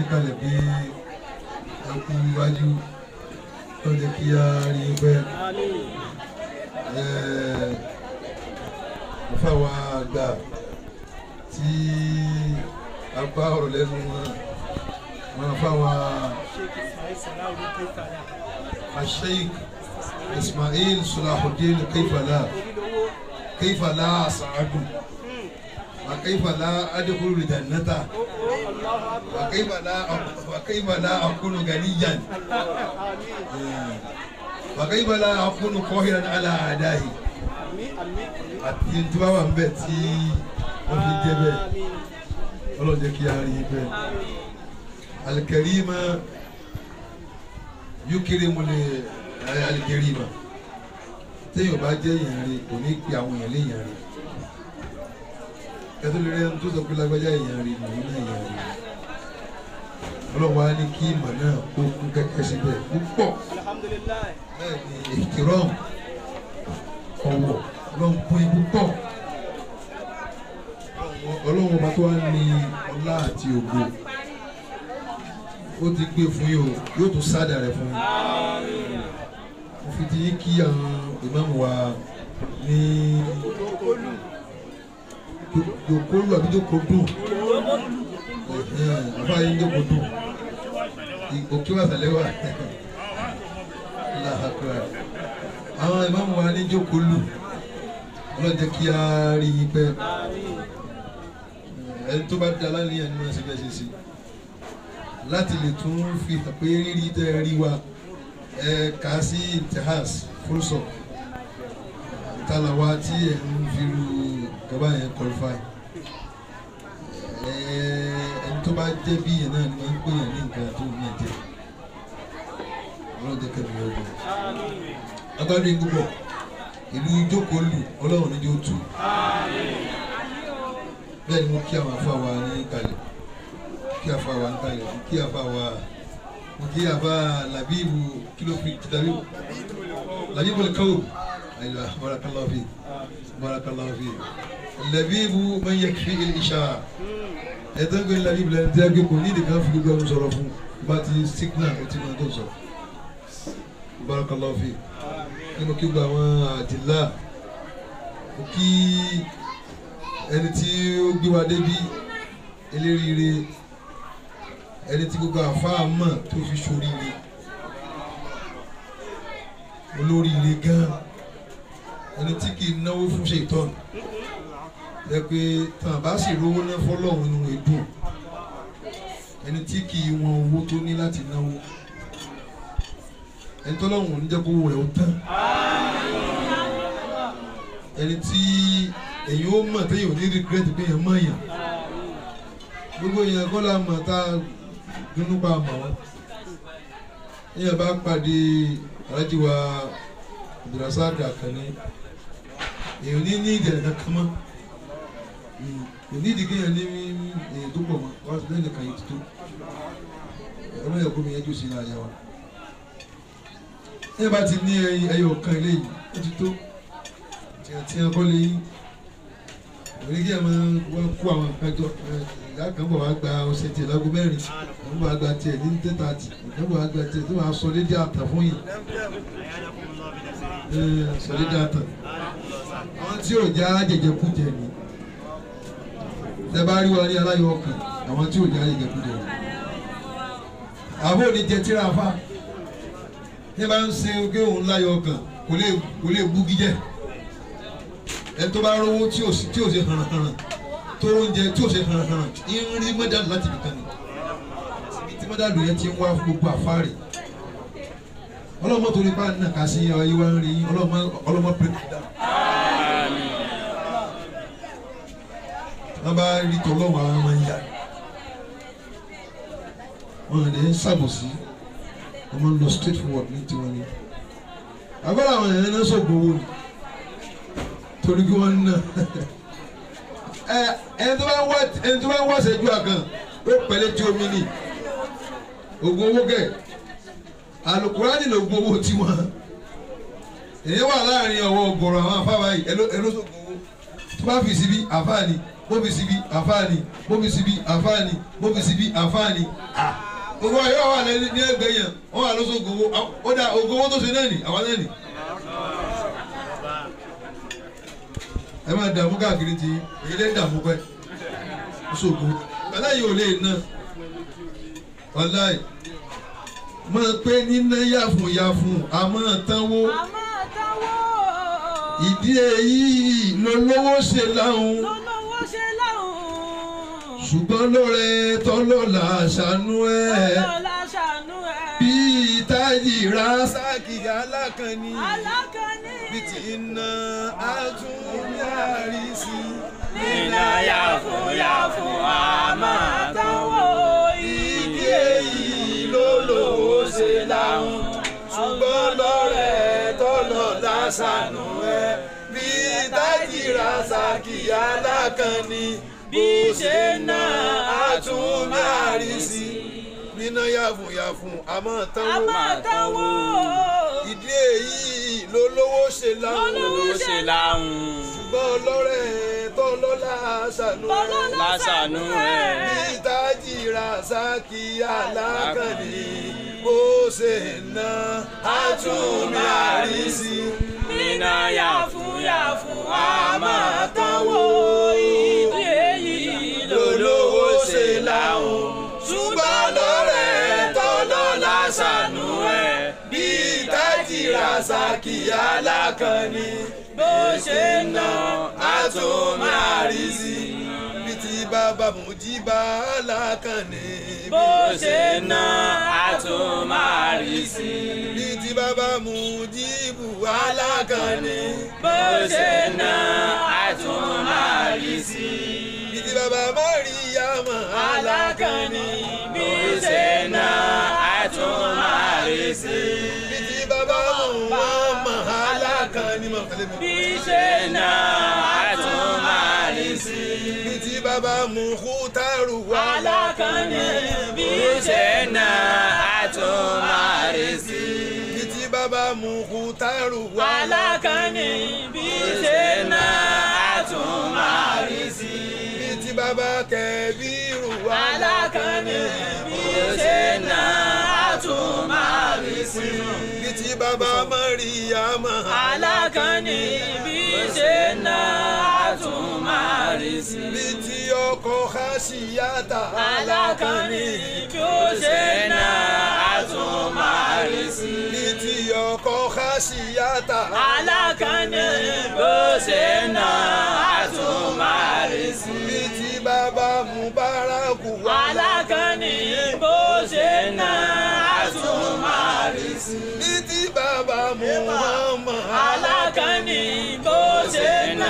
kalẹ̀ pé ẹkú iwájú tó jẹ́ kí a rí i pẹ́ àfàwà àgbà tí a bá ọ̀rọ̀ lẹ́nu wọn wọn àfàwà asheik ismail sulahuddin kaifala kaifala sa'adu wa kaifala adkhulu jannata wa kaifala wa kaifala akunu ganiyan wa kaifala akunu qahiran ala adahi àti tí wàá wà ń bẹ̀ tí wọ́n fi jẹ́ bẹ́ẹ̀ ọlọ́run jẹ́ kí a rí i bẹ́ẹ̀ alikarima yukirimu le alikarima téèyàn bá jẹ́ èèyàn rí kò ní pe àwọn èèyàn léèyàn rí kẹtù lè rí ẹni tó sọ pé lágbájá èèyàn rí lòun náà èèyàn rí ọlọ́run wa ní kí ìmọ̀ náà kó kún kẹ́kẹ́ síbẹ̀ púpọ̀ bẹ́ẹ̀ ni ìkìrọ̀m ọ̀wọ̀ ọlọ́run pín in púpọ̀ ọlọ́run ọba tó wá ní ọlá àti ògo ó ti gbé fún yín o yóò tún sáàdà rẹ̀ fún yín mo fi ti yín kí àwọn ìmáàmù wa ní jòkólù àbí jòkódù àbá yín jòkódù òkè wà sàlẹ̀ wà láhàkúrà àwọn ìmáàmù wa ní jòkólù ọlọ́jẹ́ kí a rí yín pẹ́ ẹni tó bá da láníyàn nínú ẹsẹ̀ bẹ́ẹ̀ ṣe sí láti lè tún fi hàn pé rírí tẹ́ ẹ rí wa ẹ kà á sí intihas fúrúsọ talawa tí ẹ ń fi ru gaba yẹn qualify ẹ ẹni tó bá jẹ́ bí yẹn náà ni wọ́n ń pè yẹn ní nǹkan tó ní ẹ̀jẹ̀ ọlọ́jẹ́ kẹ́mi ọ̀gbìn agbádùn yín púpọ̀ ìlú ìjókòó lù ọlọ́run ní yóò tù bẹ́ẹ̀ ni mo kí àwọn afọ àwa ní kalẹ̀ kí afọ àwa ní kalẹ̀ mo kí afọ àwa mo kí afọ làbíbu kílófì tàbíbu làbíbu lè káwò ayiwa barakallahu fi barakallahu fi làbíbu man yakfi il-isha ẹ̀tọ́ gbé làbíbu lẹ́nu tí a gbé kò ní ìdíkan fi gbogbo ẹnu sọ̀rọ̀ fún bá ti signal ó ti máa tó sọ barakallahu fi nínú kí gba àwọn àdìlá mo kí ẹni tí ó gbé wa débi eléríire ẹni tí gbogbo àfáà mọ̀ tó fi ṣoríire olóríire gan ẹni tí kì í náwó fún ṣètọ́nù ẹ pé tàn bá sì rówó ná fọlọ́run nínú èdùn ẹni tí kì í wọn owó tó ní láti náwó ẹni tó lọ́wọ́ ní jẹ́ kó wọ̀ ẹ́ ó tán ẹni tí èyí ó mọ̀ téyàn ò ní regret pé èèyàn mọ̀ èèyàn gbogbo èèyàn kọ́ la mọ̀ tá a dúnú pa mọ̀ wọ́n èèyàn bá pàdé alájí wa abdulrasaq akànni èèyàn ní ní ìdẹ̀rẹ̀ kankan mọ́ kò ní ìdíkẹ́ yẹn ní èèyàn tó pọ̀ mọ́ wá sí lẹ́yìn kan yìí tó ọlọ́yẹ̀ kó mi yẹn jù sí ní àyà wa ẹ bá ti ní ẹyọ kan eléyìí ó ti tó tí a kọ́ lé yín òní kí ẹ máa wọ́n kó àwọn nǹkan jọ ìyá kan bọ̀ wá gba ọ̀sẹ̀ tiẹ̀ lágbo mẹ́rin wọ́n bọ̀ wá gba tiẹ̀ ní tẹ́tà tì wọ́n bọ̀ wá gba tiẹ̀ tó wàá sọ lédè àtà fún yìí sọ lédè àtà àwọn tí ò já jẹjẹ kú jẹ ni tẹ bá rí wa ní aláyọ̀ ọkàn àwọn tí ò já jẹjẹ kú jẹ ni àbó ní jẹ tíra fa ní bá ń ṣe ogé òun láyọ̀ ọkàn kò lè kò lè búgi jẹ ẹni tó bá rówó tí ò sí tí ò ṣe hànàhànà tó oúnjẹ tí ò ṣe hànàhànà ń rí mọ́dàlú láti nìkan ni ibi tí mọ́dàlú yẹn ti ń wá fún gbogbo àfáàrí ọlọ́mọ torí bá nà ká sí ọ yìí wá ń rí ọlọ́mọ ọlọ́mọ pẹ̀lú dá. wọ́n bá rí tọ́lọ́wọ́ àwọn ọmọ yìí wọ́n lè ń ṣàbòsí wọ́n máa ń lọ straight forward ní tiwọn ni àbúrò àwọn èèyàn náà sọ̀gbọ̀n owó ni torí kí wọ́n ná ẹ ẹni tó bá ń wá ẹni tó bá ń wá ṣẹ́jú àkàn ó pẹ̀lẹ́ tí omi ni oògùn owó kẹ̀ alukurani ló gbowó tiwọn èyí wà láàrin ọwọ́ ọgọ́rọ̀ àwọn afáwa yìí ẹló ẹló sọ̀gbọ̀n owó tó bá fi síbi àfáà ni bóbi síbi àfáàní bóbi síbi àfáàní bóbi síbi àfáàní à owó ayé wà lẹ́ni ní ẹgbẹ́ yẹn wọ́n wà lọ́sọ̀ ògòwò ó dà ògòwò tó ṣe náà nì àwọn náà nì. ẹ máa dààmú káàkiri ti èyí lè dààmú pẹ́ ṣògo aláyé ò lè ná wàláì máa pé níná yàfùn yàfùn àmọ́ tánwó àmọ́ táwọ́ ìdí èyí lolówó ṣe láhùn lọ́lọ́wọ́ ṣe láhùn. ṣùgbọ́n lóore tọ́lọ́lá ṣàánú ẹ̀ ọlọ́lá ṣàánú ẹ̀. bí tájì rásákì alákànní alákànní. bí ti iná àtúnyàrí sí nínú yàfùn yàfùn àmọ́ táwọ́ ìdí èyí lolówó ṣe láhùn ṣùgbọ́n lóore tọ́lọ́lá ṣàánú ẹ̀ bí tájì rásákì alákànní bí ṣe ná àtúnyàrí sí níná yàfùn yàfùn àmọ́ tán wò. àmọ́ táwọ́ ìdí èyí ló lówó ṣe láwọn lọ́lọ́wọ́ ṣe láhùn. ṣùgbọ́n ọlọ́rẹ̀ tó lọ́la ṣàánú ẹ̀ lọ́lọ́lá ṣàánú ẹ̀. bí tájì rasaki alákànní bó ṣe ná àtúnmí àrísí. nínú yàfùn yàfùn àmọ́ táwọ́ ìdí èyí lólówó ṣe láwọn ṣùgbọ́n ọlọ́rẹ̀ tó lọ́la ṣàánú ẹ̀ bí tájì rasaki alákànní bó ṣe ná àtúnmí àrísí. bí ti bàbá Mújíbà alákànní bó ṣe ná àtúmárìsí. bí ti bàbá Mújíbù alákànní bó ṣe ná àtúmárìsí. bí ti bàbá Màríyámà alákànní bí ṣe ná àtúmárìsí. bí ti bàbá Muhammad alákànní mọ̀ tẹ́lẹ̀ mi. bí ṣe ná àtúmárìsí. bí ti bàbá Mùkútàrù alákànní bí ṣe ná àtúmárìsí. bí ti bàbá Mùkútàrù alákànní bí ṣe ná àtúmárìsí. bí ti bàbá Kẹbírù alákànní bí ṣe ná àtúmárìsí. bí ti bàbá Màríyámà alákànní bí ṣe ná àtúmárìsí. bí ti ọkọ Hásíyátà alákànní bí ó ṣe ná àtúmárìsí. bí ti ọkọ Hásíyátà alákànní bó ṣe ná àtúmárìsí. bí ti bàbá Mubaraku alákànní bó ṣe ná àtúmárìsí. bí ti bàbá Muhammad alákànní bó ṣe ná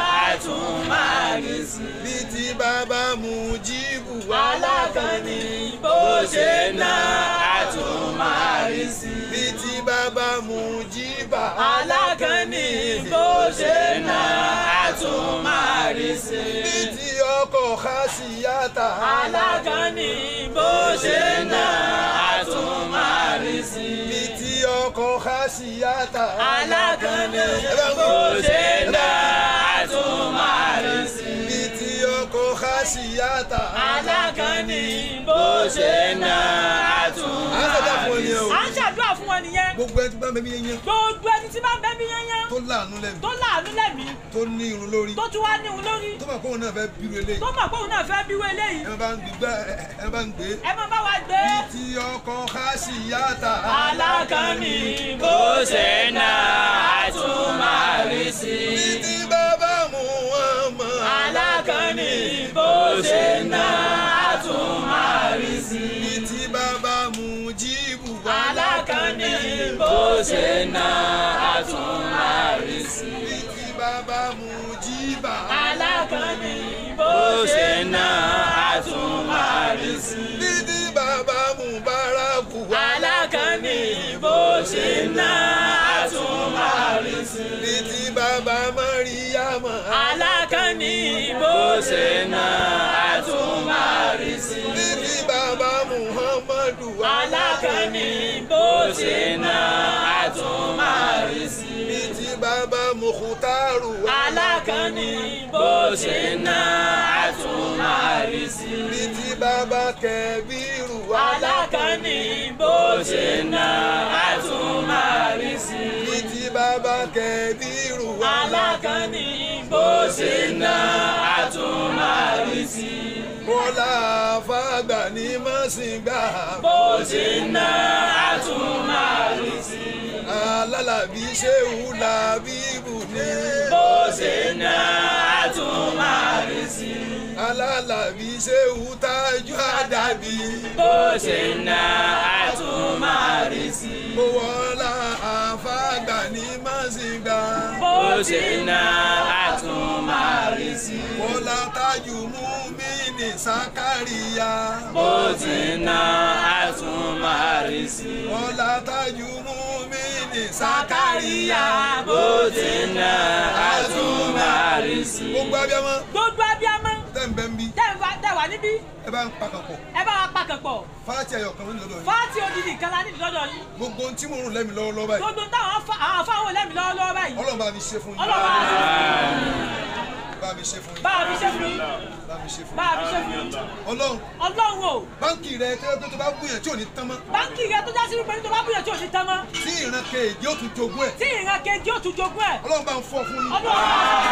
àtúmárìsí. bí ti bàbá Mujibu alákànní bó ṣe ná àtúmárìsí. bí ti bàbá Mujiba alákànní bó ṣe ná àtúmárìsí. bí ti ọkọ Hásíyátà alákànní bó ṣe ná àtúmárìsí. bí ti ọkọ Hásíyátà alákànní bó ṣe ná àtúmárìsí. bí ti ọkọ Hásíyátà alákànní bó ṣe ná À ń ṣàdúrà fún ọ ni o. à ń ṣàdúrà fún ọ nìyẹn gbogbo ẹni tí bá ń bẹ mí yẹn gbogbo ẹni tí bá ń bẹ mí yányán tó láàánú lẹ́nu tó láàánú lẹ́mí tó ní irun lórí tó tún wá ní òun lórí tó mọ̀ kóun náà fẹ́ bírú eléyìí tó mọ̀ pé òun náà fẹ́ bíwé eléyìí ẹ bá ń gbé ẹ bá ń gbé ẹ má bá wa gbé. bí ti ọkọ Hásíyátà alákànní bó ṣe ná àtúmárìsí. bí ti bàbá Muhammad alákànní bó ṣe ná àtúmárìsí. bí ti bàbá Mujibu alákànní bó ṣe ná àtúmárìsí. bí ti bàbá Mujiba alákànní bó ṣe ná àtúmárìsí. bí ti bàbá Mubaraku alákànní bó ṣe ná àtúmárìsí. bí ti bàbá Màríyámà alákànní bó ṣe ná àtúmárìsí. bí ti bàbá Muhammadu alákànní bó ṣe ná àtúmárìsí. bí ti bàbá mùkútàrù alákànní bó ṣe ná àtún máa rí sí. ní ti bàbá kẹbírù alákànní bó ṣe ná àtún máa rí sí. ní ti bàbá kẹbírù alákànní bó ṣe ná àtún máa rí sí. bọ́lá fàgbà ní mọ́sìngbà bó ṣe ná àtún máa rí sí. alálàbí ṣéwù làbíbù ní bó ṣe ná àtún máa rí sí. alálàbí ṣéwù tájú àdàbí bó ṣe ná àtún máa rí sí. bọ́lá àfàgbà ní mọ́sìngbà bó ṣe ná àtún máa rí sí. bọ́lá tájú mú mí ní sákàríyà bó ti ná àtún máa rí sí. bọ́lá tájú mú mí ní Sàkáríyà sákàríyà bó ti ná àtún máa rí sí. gbogbo abiyamọ gbogbo abiyamọ tẹ́ǹbẹ̀ ń bí tẹ́ ń wá- tẹ́ wà níbí ẹ bá ń pakàn pọ̀ ẹ bá wa pàkàn pọ̀ fáàtì ẹ̀yọ̀ kan lọ́dọ̀ yìí fáàtì odidi kan láti lọ́dọ̀ yín gbogbo ohun tí mo rùn lẹ́mi lọ́wọ́lọ́wọ́ báyìí gbogbo táwọn afá- àwọn afáwọn olẹ́mi lọ́wọ́lọ́wọ́ báyìí ọlọ́run bá mi ṣe fún yín ọlọ́wọ́ bá mi ṣe fún yín bá a fi ṣe fún yín bá mi ṣe fún bá yín a fi ṣe fún yín ọlọ́run ọlọ́run o báńkì rẹ tẹ́lẹ̀ pé tó bá gbìyànjú tí ò ní tán mọ́ báńkì rẹ tó já sí wípé ní tó bá búyẹ̀ tí ò ní tán mọ́ tí ìran kejì ó tún jogún ẹ̀ tí ìran kejì ó tún jogún ẹ̀ ọlọ́run bá ń fọ́ fún yín ọlọ́run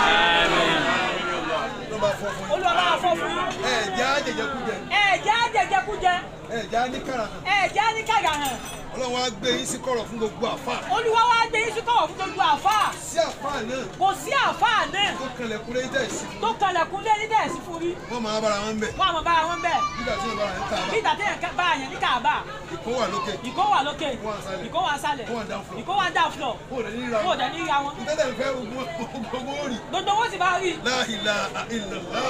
ọlọ́run bá fọ́ fún yín olúwa bá wa fọ́ fún yín ẹ̀ jẹ́ àjẹjẹkújẹ ẹ̀jẹ̀ á jẹjẹkújẹ ẹ̀ jẹ́ àníkàrà hàn ẹ̀jẹ̀ á ní kàgà hàn ọlọ́run á gbé yín sí kọ̀rọ̀ fún gbogbo àfà olúwa wa gbé yín sí kọ̀wọ̀ fún gbogbo àfáà sí àfà náà kò sí àfáà náà tó kanlẹ̀ kúrẹ́ yín tẹ̀sí tó kanlẹ̀kùn lé ní dẹ̀ẹ́sì fún rí wọ́n máa bára wọn bẹ̀ wọn àmọ́ bára wọn bẹ́ẹ̀ nígbà tí wọ́n bára yẹn tà bí ìgbà téèyàn bá yẹn ní kàbá ìkó wà lókè ìkó wà lókè Ìkó wà nsàlẹ̀. ìkó wà sálẹ̀ Ìkó wà down floor. ìkó wà down floor kó o lè ní ìra kó o dẹ̀ ní ìra wọn ìtẹ́tẹ̀ ń fẹ́ ogun ogun ó rì gbogbo owó sì bá rí láhìlà ìlàlá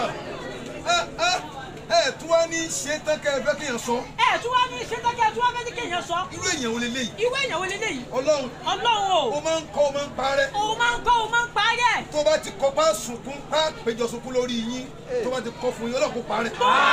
ẹ tún wá ní ṣe tán kẹ́ ẹ fẹ́ kéèyàn sọ ẹ tún wá ní ṣẹ́tọ́kẹ́ tún wá fẹ́ ní kéèyàn sọ irú èèyàn wo leléyìí ìwé èèyàn wo leléyìí ọlọ́run ọlọ́run ó o máa ń kọ́ ó máa ń parẹ́ òun máa ń kọ́ òun máa ń parẹ́ tó bá ti kọ́ bá sunkún bá péjọ sunkún lórí yín tó bá ti kọ́ fún yín ọlọ́run kó parẹ́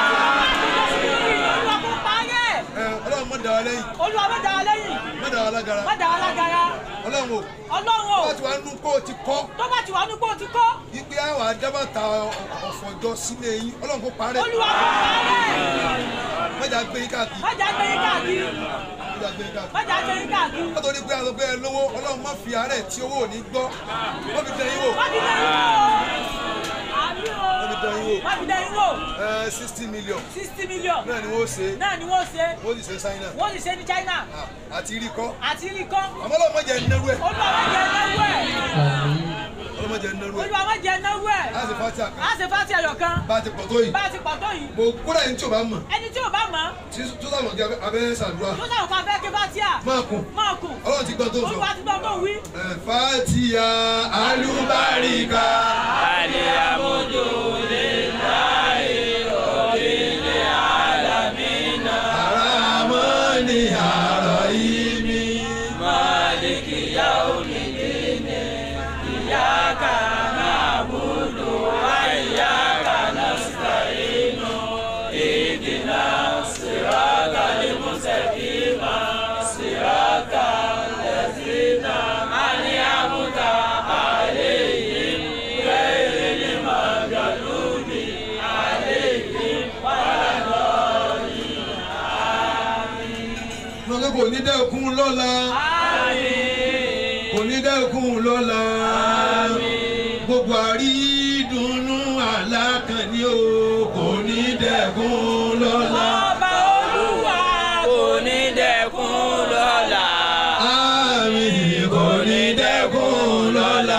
olúwa kò parẹ́ ẹ ọlọ́run má dà wá lẹ́yìn olúwa má dá wa lẹ́yìn má dà wá lágara má dá wa lágara ọlọ́run o ọlọ́run o tó bá ti wá nú kó o ti kọ́ tó bá ti wà ní kó o ti kọ́ ipe àwọn adábàtà ọ̀fọ̀jọ sílé yín ọlọ́run kó parẹ́ olúwa kò parẹ́ má jà gbé yín káàkiri má jà gbé yín káàkiri má jà gbé yín káàkiri. má jà gbé yín káàkiri nítorí pé àwọn ọgbẹ́ lówó ọlọ́run má fi àárẹ̀ tí owó ò ní gbọ́ wọ́n fi dẹ̀ yín wò má fi dẹ̀ yín wò àbí o wọ́n fi dẹ̀ yín wò má fi dẹ̀ yín wò ẹ̀ sixty million sixty million náà ni wọ́n ṣe náà ni wọ́n ṣe wọ́n sì ṣe sáyìn náà wọ́n sì ṣe ní China àti rí kọ́ àti rí kọ́ àmọ́ ọlọ́run má jẹ́ nẹ́rú ẹ̀ olúwa má jẹ náwó ẹ̀ ọlọ́run má jẹ́ nẹ́rú ẹ̀ olúwa má jẹ náwó ẹ̀ láti fàtí àká á ṣe fásitì ẹ̀yọ̀ kan bá a ti pọ̀ tó yìí bá a ti pọ̀ tó yìí mo kódà yín tí o bá mọ̀ ẹni tí ò bá mọ̀ tí tó sàmọ̀ kí abẹ́ ṣàdúrà tó sàrò kan fẹ́ kí fásíà máa kún máa kù ọlọ́run ti gbọ́ tó sọ olúwa ti gbọ́ tó wí ẹ̀ fàtíà alúbáríkà alẹ́ àmójó lè láyé òbílẹ̀ alámínà àràmọ́ ni àrọ̀ yìí mi. máàlìkì yá olùdíne ìyáka na'budu wa ìyáka nasta'inu ìdìnnà siratal mustaqim siratal ladzina an'amta alayhim ghayril maghdubi alayhim lọ́sọ̀ kò ní dẹ́kun lọ́la kò ní dẹ́kun lọ́la gbogbo àrídùnnú alákànní o kò ní dẹ́kun lọ́la. ọba olúwa kò ní dẹ́kun lọ́la. Àmín kò ní dẹ́kun lọ́la.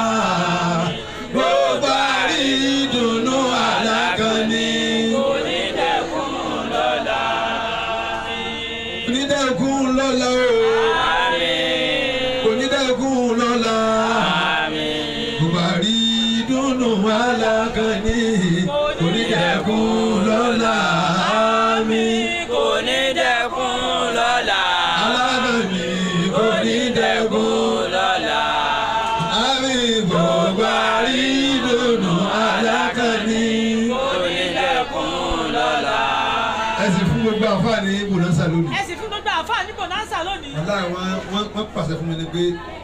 Gbogbo àrídùnnú alákànní. kò ní dẹ́kun lọ́la. Kò ní dẹ́kun lọ́la o. Àmín. Kò ní dẹ́kun lọ́la. Àmín. Gbogbo àrídùnnú alákànní. Kò ní dẹ́kun lọ́la. Àmín. kò ní dẹ́kun lọ́la. Alákànní kò ní dẹ́kun lọ́la. Àmín. Gbogbo àrídùnnú alákànní. kò ní dẹ́kun lọ́la. ẹ sì fún gbogbo àǹfààní bonanza lónìí. ẹ sì fún gbogbo àfáà ní bonanza lónìí aláì wọn wọn wọn pàṣẹ fún mi ni pé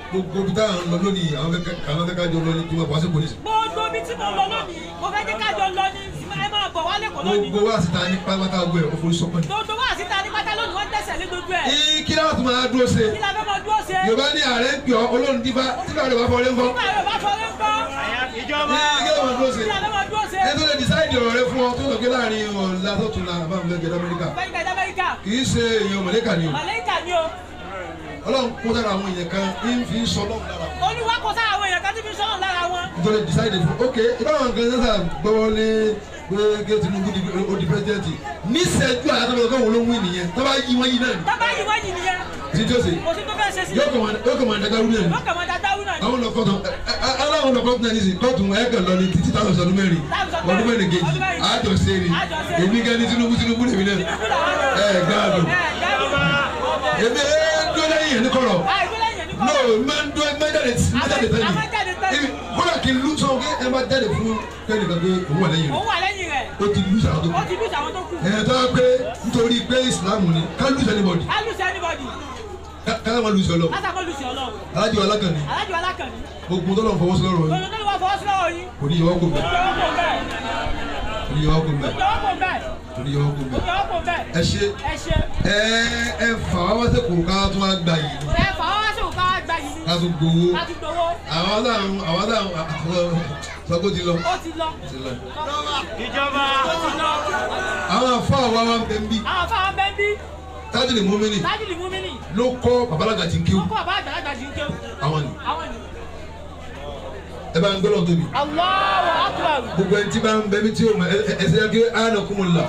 gbogbo bí táwọn ń lọ lónìí àwọn fẹ́ ká- àwọn fẹ́ ká jọ lọ ní kí wọ́n wá sí polisi. gbogbo ibi tí mo lọ lónìí mo fẹ́ jẹ́ kájọ lọ ní ẹ máa bọ̀ wálé kọ́ lónìí gbogbo wa sì ta ní pátápátá gbé ẹ̀ òfurufú sọ́kàn ní. gbogbo wa síta ní pátá lónìí wọ́n tẹ̀sẹ̀ lé gbogbo ẹ̀ Ii, kí láwọn tún máa dúró ṣe kí la fẹ́ máa dúró ṣe yorùbá ní ààrẹ ń pè ọ́ olóhùn dífá tí báwo lè wá fọlé ńkọ́. nígbà yóò bá fọlé ń kọ́ Ii, kí láwọn dúró ṣe kí la fẹ́ máa dúró ṣe ẹ tó lè decide ọ̀rọ̀ rẹ fún ọ tó lọ gbé láàrin ọ̀la tó tún la àbámu lẹ́gẹ̀ẹ́ lamẹ́ríkà fẹ́ẹ́ gbẹ̀dẹ́ amẹ́ríkà kì í ṣe èèyàn mọ̀lẹ́kà ni o màlẹ́kà ni o ọlọ́run kó sára àwọn èèyàn kan ń fi sọ lọ́wọ́ lára wọn. olúwa kò sára àwọn èèyàn kan tí fi sọ́nà lára wọn nítorí decide fún ok ìbáwọn kan sẹ́sà gbọ́wọ́ lé pé kí Tinubu di ó di pẹ́sidẹ́ntì níṣẹ́jú àyàtọ̀ kan wọ́n ló ń wí nìyẹn tó bá yí wọ́n yí náà ni tábà yìí wọ́n yìí nìyẹn tí tí ó ṣe kò sí tó fẹ́ ṣe sí yóò kàn máa yóò kàn máa dagaru náà ni wọ́n kàn máa dáadáa wí náà ni àwọn lọ kọ́tù aláwọn lọ kọ́tù náà ní sìn kọ́tù ẹ̀ kàn lọ ní títí táwọn ọdún mẹ́rin ọdún mẹ́rin kejì àjọ ṣe ni èmi gan ni Tinubu Tinubu lèmi náà ẹ̀ gbàdùn èmi ẹ̀ dúró lẹ́yìn ẹ̀ ní kọ̀rọ̀ àìgbélé yẹn ní no kọ́ máa ń dúró máa ń jáde máa ń jáde a máa jáde tẹ́lẹ̀ tẹ́lẹ̀. Ibi- kódà kí n lù sọ pé ẹ máa jáde fún kẹ́nìkan pé òun wà lẹ́yìn rẹ̀ òun wà lẹ́yìn rẹ̀ ó ti lù sàrà tó ó kù ti lùsì àwọn tó kù ẹ̀ tó wá pé nítorí pé ìsìlámù ni ká lù sẹ́nibọ̀dì á lùsì anybody ká máa lù sọ lọ látàkọ́ lùsì ọlọ́run alájọ alákànni alájọ alákànní gbogbo tó lọ fọwọ́ sí lọ́rọ̀ yìí lọ́dún tó lè wá fọwọ́ sí lọ́wọ́ yín kò ní yọ ọ́ kò bẹ́ẹ̀ jọ̀wọ́ kò bẹ́ẹ̀ kò ní yọ ọ́ kò bẹ́ẹ̀ jọ̀wọ́ kò bẹ́ẹ̀ kò ní yọ ọ́ kò bẹ́ẹ̀ jọ̀wọ́ kò bẹ́ẹ̀ ẹ ṣe ẹ ṣe ẹ ẹ fà wá wá sẹ́kùrù ká tó wá gbà yìí ẹ fà wá sí òkà gba yìí ká tó gbowó láti gbowó àwọn aláàrùn àwọn aláàrùn sọ́kó ti lọ ó ti lọ ti lọ. ó ti lọ àwọn afọ àwa wa ń bẹ ń bí àwọn fáwọn bẹ́ẹ̀ bí tájìlì mọ́mìnì tájìlì múmínì ló kọ́ babalága tí ń kéwù ó kọ́ àbá àgbàlagbà jí ń kéwù àwọn ni àwọn ni ẹ bá ń gbọ́dọ̀ tóbi Allahu Akbar gbogbo ẹni tí bá ń bẹ mí tí o mọ ẹ ẹ ṣe kí àná kún mi là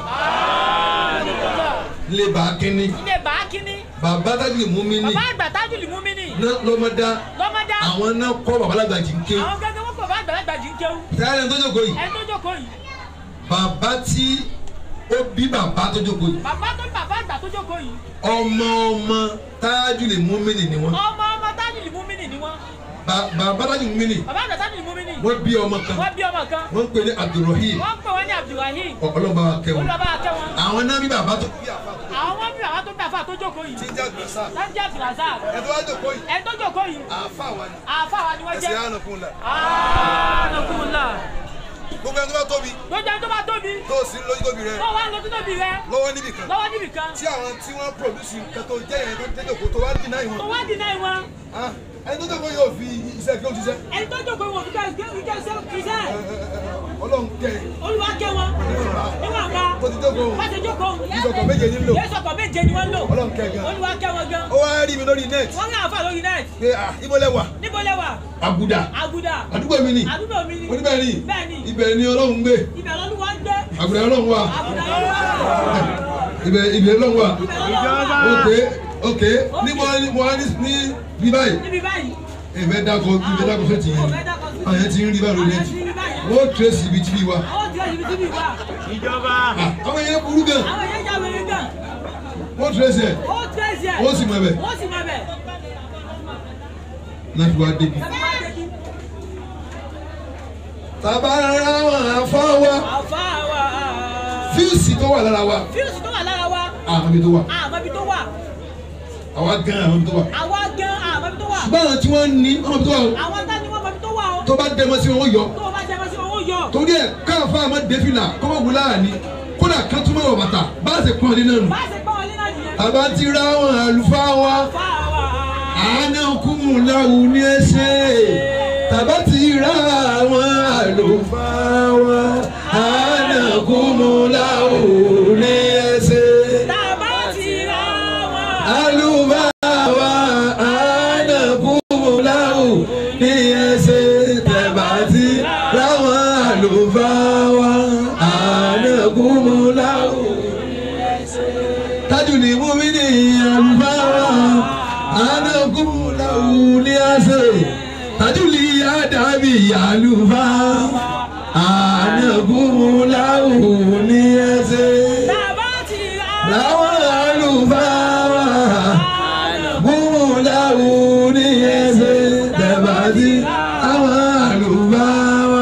lè bá a kínní ilé bàákíní bàbá tájìlì mọ́mìnì bàbá àgbà tájìlì múmínì náà lọ́mọdá lọ́mọdá àwọn náà kọ́ babalága tí ń kéwù àwọn gẹ́gẹ́ wọ́n kọ́ àbá àgbàlagbà jí ń kéwù táyà tó jókòó yìí ẹni tó jókòó yìí bàbá tí ó bí bàbá tó jókòó yìí bàbá tó bàbá àgbà tó jókòó yìí ọmọ ọmọ tájìlì mọ́mìnì ni wọ́n ọmọ ọmọ tájìlì múmínì ni wọ́n Ba- bàbá tájìlì mọ́mìnì bàbá àgbà tájìlì múmínì wọ́n bí ọmọ kan wọ́n bí ọmọ kan wọ́n ń pè ní Abdulrahim wọ́n pè wọ́n ní Abdulrahim ọlọ́ba kẹwọn olùbàbà akẹ́ wọn àwọn náà bí bàbá tó àwọn wọ́n bí bàbá tó bí àfa tó jókòó yìí tí ń jẹ́ gbèsà sanjẹ́ abdulrasaq ẹ tó wá jòkó yìí ẹni tó jókòó yìí àáfà wa ni àfa wa ni wọ́n ẹsẹ̀ jẹ́ ànàkùn là anakunla gbogbo ẹni tó bá tóbi lójú ẹni tó bá tóbi tó o sí lójú tóbi rẹ tó wà ń lọ títóbi rẹ lọ́wọ́ níbì kan lọ́wọ́ níbì kan tí àwọn tí wọ́n produce nǹkan tó jẹ́ yẹn tó tẹ́jọ́ kó tó wá dì náà tó ìwọ̀n wá dínà ìwọ̀n Ah, ẹni tó jòkó yóò fi iṣẹ́ kí ó ṣiṣẹ́ ẹni tó jókòó ìwọ̀n kíkẹ́ kíkẹ́ kíkẹ́ ọlọ́run kẹ́ ẹ̀ olúwa kẹ́ wọn níwọ̀nba tó ti jókòó wọ́n ti jókòó ìṣọ̀kan méje ní lò yéésọ̀kọ̀ méje ni wọ́n lò ọlọ́run kẹ́ ẹ̀ gan olúwa kẹ́ wọn gan ó wá rí mi lórí net wọ́n rí àfa lórí net pé ah ibo lẹ wà níbo lẹ́wà àgùdà àgùdà àdúgbò mi ni àdúgbò mi ni oníbẹ̀ ni bẹ́ẹ̀ ni ibẹ̀ ni ọlọ́run gbé ibẹ̀ lọ́lúwa ń gbé àgùdà ọlọ́run wà àgùdà lọ́lúwa ibẹ̀ ibẹ̀ ọlọ́run wà ibẹ̀ lọ́lúwa ok ok ní mo mo wá ní ní bí báyìí níbi báyìí ìfẹ́ dákọ̀ ìfẹ́ dákọ̀ fẹ́ ti yẹn àwọn yẹn ti ń rí báyìí lórí ẹtì wọ́n tẹ̀sí ibi tí bí wa ó ti ọ̀sibí síbi wà Ah, àwọn yẹn burú gan àwọn èèyàn já wẹ̀rẹ̀ gan wọ́n tẹ̀sí ẹ̀ ó tẹ̀sí ẹ̀ wọ́n sì mọ̀ ẹ̀bẹ̀ ó sì máa bẹ̀ náà fi wá débi. ẹ máa dé kí tàbá rárá wọn àfọ́ wa àfa wa fíìsì tó wà lára wa fíìsì tó wà lára wa àwọn ibi tó wà àmọ́ ibi tó wà àwa gan àwọn ibi tó wà àwa gan àmọ́ ibi tó wà ṣùgbọ́n àwọn tí wọ́n ní àwọn ibi tó wà o àwọn tá ni wọ́n mọ ibi tó wà o tó bá dẹ́mọ sí wọn ó yọ tó o bá jẹ́ mọ́ sí wọn ó yọ torí ẹ̀ káàfà àmọ́ dẹ́fìlà kọ́mọ̀ wù láàní kódà kan túmọ̀ wọ̀ bàtà bá a ṣe pọ́n ọdún náà nù. bá a ṣe pọ́n wọlé náà nìyẹn àbá ti ra àwọn àlùfáà wa àfa wa àánú kúmù láwù ní ẹsẹ̀ tàbá ti ra àwọn àlùfáà wa àánú kúmù láwù ní ẹsẹ̀. tàbá ti ra wọn àlùfáà wa àánú kúmù láwù ní ẹsẹ̀ tàbá ti ra àwọn àlùfáà wa àánú kúmù láwù tájù ní mú mi ní àlùfáà anagunlawu ní àṣẹ tájù ní àdàbí àlùfáà anagunlawu ní àṣẹ tàbá ti ra làwọn àlùfáà gunlawu ní àṣẹ tẹ̀bàtì àwọn àlùfáà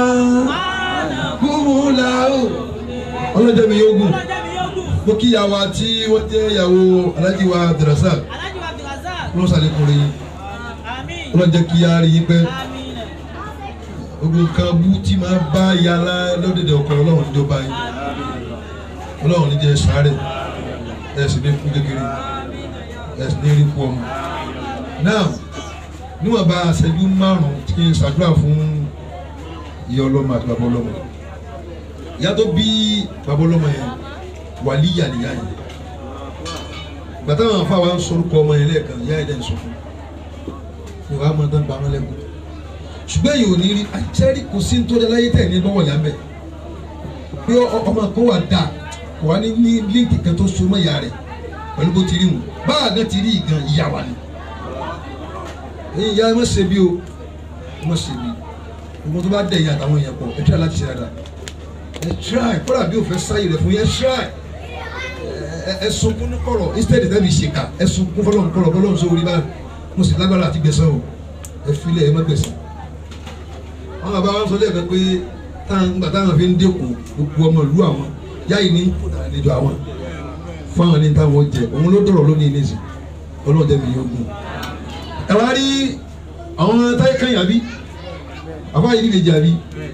gunlawu ọlọ́jọ́ mi yóò gùn ọlọ́jà mi yóò gùn mo kí ìyàwó tí wọ́n jẹ́ ìyàwó alájí wa abdulrasaq alájú abdulrasaq ló sàlékún rí àmín ọlọ́run jẹ́ kí á rí yín pẹ́ Àmín. gbogbo nǹkan bú tí máa bá yàrá lọ́dẹ̀dẹ̀ ọkọ ọlọ́run ní ó bá yín ọlọ́run ní jẹ́ sáré ẹ̀ sì ní kú kékeré ẹ̀ sì ní rí kú ọmọ. náà níwọ̀n bá aṣẹ́jú márùn-ún kí n ṣàdúrà fún ìyá ọlọ́mọ àti bàbá ọlọ́mọ ìyá tó bí bàbá ọlọ́mọ yẹn wàlíyà nìyá yẹn gbàtà wọn afa wa ń sorúkọ ọmọ yẹn lẹ́ẹ̀kan ìyá yẹn dẹ̀ ń sọ fún un ìwà máa dán bàmọ́ lẹ́kọ̀ọ́ ṣùgbọ́n èyí ò ní rí àjẹrí kò sí nítorí aláyé tẹ̀ ní lọ́wọ́ yàn bẹ́ẹ̀ pé ọ- ọmọ kan wà dà kò wá ní ní líǹkì kan tó so mọ́ ìyá rẹ̀ pẹ̀lú bó ti rí wọn báà náà ti rí ìgan ìyá wa ni ẹ̀yin ìyá ẹ má ṣe bí o ẹ má ṣe bí ọmọ tó bá dẹ̀ yín àtàwọn èèyàn pọ̀ ẹ try láti ṣe dáadáa ẹ try kọ́lá bí o fẹ́ sáyé rẹ̀ fún yẹn try ẹ- ẹ sunkún ní kọ̀rọ̀ instead tẹ́ mi ṣèkà ẹ sunkún fọlọ́n kọ̀rọ̀ fọlọ́n sọ orí báyìí mo sì lágbára àti gbẹ̀san o ẹ filẹ̀ ẹ má gbẹ̀san àwọn bàbá wa sọ lẹ́ẹ̀kan pé táwọn gbà táwọn fi ń dẹ́kun gbogbo ọmọ ìlú àwọn yáyì ní kódà àlejò àwọn fún àwọn ní táwọn jẹ òun ló dọ̀rọ̀ lónìí nísìn ọlọ́run jẹ́ mi yóò gùn. ẹ wá rí àwọn táyé kan yàbí àbá yìí lè jàbí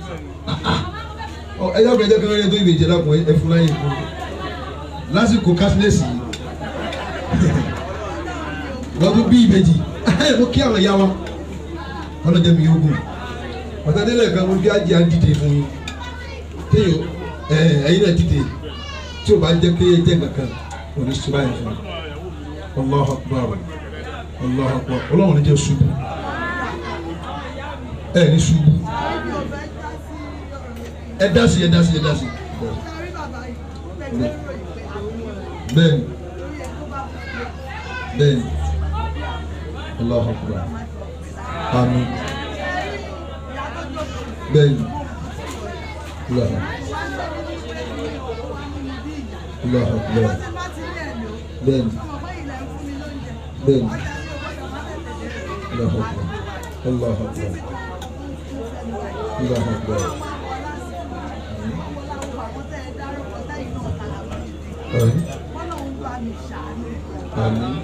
ẹ dákun ẹ jẹ́ kí wọ́n rí ẹ tó ìbejì lákùn ẹ fún láyé fún lásìkò kásínẹ́sì lọ́dún bí ìbejì mo kí àwọn ìyá wa ọlọ́run jẹ́ mi yóò gùn pàtàkìlẹ̀ kan mo bí ajé àdìde fún yín téèyàn ẹ ẹyin náà dìde tí o bá jẹ́ pé ẹ jẹ́ kankan o ní sùúrù ayé fún mi Allahu Akbar Allahu Akbar ọlọ́run ní jẹ́ ṣubú ẹ ní ṣubú ẹ dá sí ẹ dá sí ẹ dá sí bẹ́ẹ̀ni bẹ́ẹ̀ni Allahu Akbar àmín bẹ́ẹ̀ni Allahu Allahu Akbar bẹ́ẹ̀ni bẹ́ẹ̀ni Allahu Akbar Allahu Akbar Allahu Akbar àmín àmín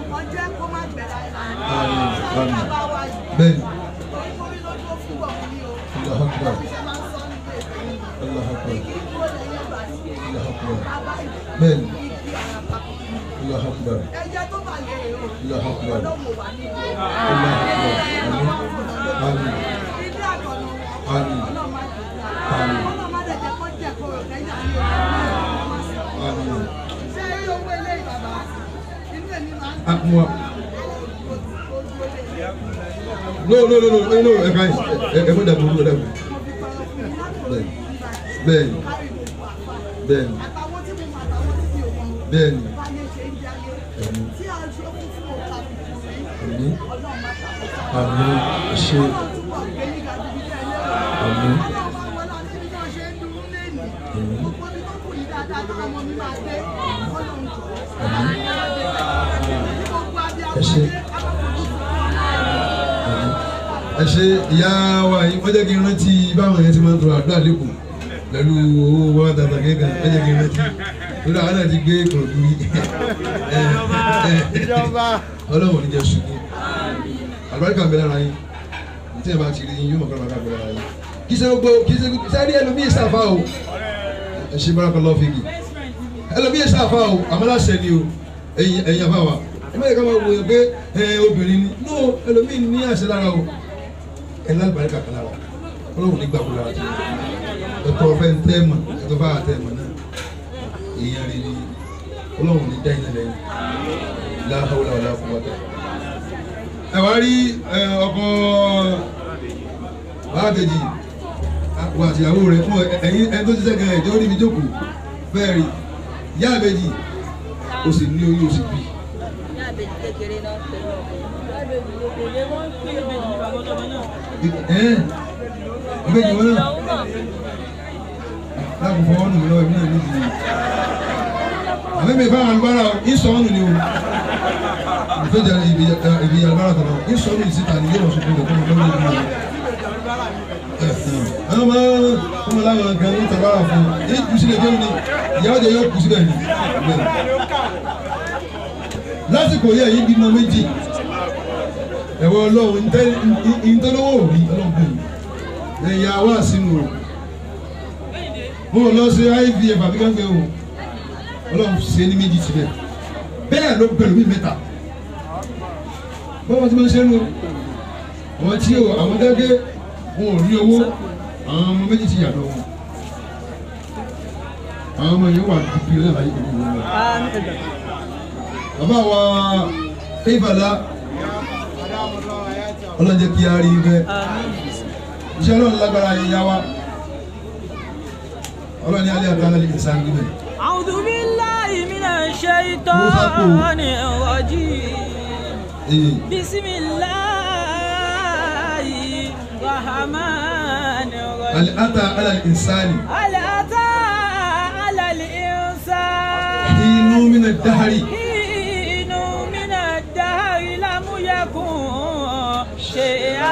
bẹ́ẹ̀ni Allahu Akbar Allahu Akbar Allahu Akbar bẹ́ẹ̀ni Allahu Akbar ẹjẹ tó bá lè rè o Allahu Akbar ọlọ́wọ́ wà ní ìlú Allahu Akbar àmín àmín ilé àtọ̀nà wọn àmín ọlọ́mọ àjẹjẹ àmín ọlọ́mọ àjẹjẹ kó jẹ kó rò lẹ́yìn àyè ọlọ́mọ àmín ṣé rí owó ilé ìbàbá inú èmi máa ń àmúwa. no no no no no ẹ ká ẹ ẹ fún dàbí olú dàbí bẹ́ẹ̀ni bẹ́ẹ̀ni bẹ́ẹ̀ni àtàwọn tí mo mọ àtàwọn tí mi ò mọ bẹ́ẹ̀ni bá lè ṣe ń jáde tí a ṣe ó kún fún òkà tuntun sí àmín ọlọ́run má ṣàkóso àmín ṣe ọlọ́run túbọ̀ gbé nígbà tó fi tẹ̀lé àmín ọlọ́run máa wọlé àti bí wọ́n ṣe ń dúró lẹ́nu gbogbo ibi tó kù yìí dáadáa táwọn ọmọ mi máa dé ọlọ́run jọ gbogbo abiyamọ Ẹ ṣé. dé ẹ ṣe ìyá wa yìí wọ́n jẹ́ kí n rántí báwọn yẹn ti máa ń tọrọ àdúrà lẹ́kọ̀ọ́ pẹ̀lú owó wọn tàtà kéka wọ́n jẹ́ kí n rántí lórí àwọn náà ti gbé kọ̀ọ̀dù rí ọlọ́wọ̀n ní jẹ́ ṣubú àlùbáríkà ń bẹ lára yín tí ẹ bá ti rí yín yóò mọ̀ kọ́ra bá bẹ lára yín kí ṣe gbogbo kí ṣe sáré ẹlòmíì ṣàfà o ẹ ṣe bárakà lọ́ọ́ fìgì ẹlòmíì ṣàfà o àmàlàṣẹ ni o ẹ̀yin ẹ̀yin àfà wa ẹ má yẹ ká máa wòye pé ẹ obìnrin ni no ẹlòmíì ní àṣẹ lára o ẹ lálùbáríkà kan lára ọlọ́run nígbà kó lára tiẹ̀ ẹ̀tọ́ ọ̀fẹ́ ń tẹ́ mọ̀ ẹ̀tọ́ bá tẹ́ mọ̀ náà èèyàn rí ni ọlọ́run ní dá iná lẹ́yìn láhàúlà wàlá fún wa tẹ. ẹ wá rí ẹ, ọkọ báàgèjì wà àtìyàwó rẹ fún ẹyin ẹni tó ṣiṣẹ́ gan ẹ̀jẹ̀ ó rí mi jókòó bẹ́ẹ̀ rí yá àbẹ́jì o sì ní oyún o sì bí. ní àbẹ̀jì kékeré náà pẹ̀lú ọ̀gbìn. Àbẹ̀jì kékeré wọ́n ń pín ìbejì ní bàbá ọlọ́mọ náà. ẹ àbẹ́jì wọn náà láàbù fọwọ́ nù lọ́wọ́ ẹ̀mí náà níbi àbẹ́mi fáwọn alùbárà ìsọ̀ọ́nù ni o ìfẹ́jà ibi ibi alùbárà tọ̀nà ìsọ̀ọ́nù ìsìta ni yóò sọ fún mi fún mi lọ́wọ́ ìlú rẹ̀. àwọn ọmọ ọmọ láwọn kan ń tàbára fún un èyí kù sílẹ̀ jẹun ni ìyàwó jẹ yóò kù síbẹ̀ ni. lásìkò yẹ yìí bímọ méjì ẹ̀wọ̀ ọlọ́run ìtọ́lọ́wọ́ òbí ọlọ́run bò mí ẹ̀yà wá sínú o mo lọ sí ivf àbí gángan o ọlọ́run ṣe ní méjì síbẹ̀ bẹ́ẹ̀ ló pẹ̀lú mi mẹ́ta bọ́wọ́ tí wọ́n ṣe ń lo àwọn tí o àwọn dẹ́gẹ́ wọn ò rí owó àwọn ọmọ méjì ti yàtọ̀ wọn àwọn ọmọ yẹn wà dùbí ọ̀rẹ́ láyé gbogbo wọn. bàbá wa ìbàdà ọlọ́jẹ́ kí a rí bẹ́ẹ̀ iṣẹ́ ọlọ́run lágbára yẹn yá wa ọlọ́run ní alẹ́ àgbà lálẹ́ ìsàn gbígbẹ́. أعوذ بالله من الشيطان الرجيم Ee, بسم الله الرحمن الرحيم alẹ́ ata alẹ́ ìsàn هل أتى على الإنسان inú mi náà dáhàrí حين من الدهر لم يكن شيئا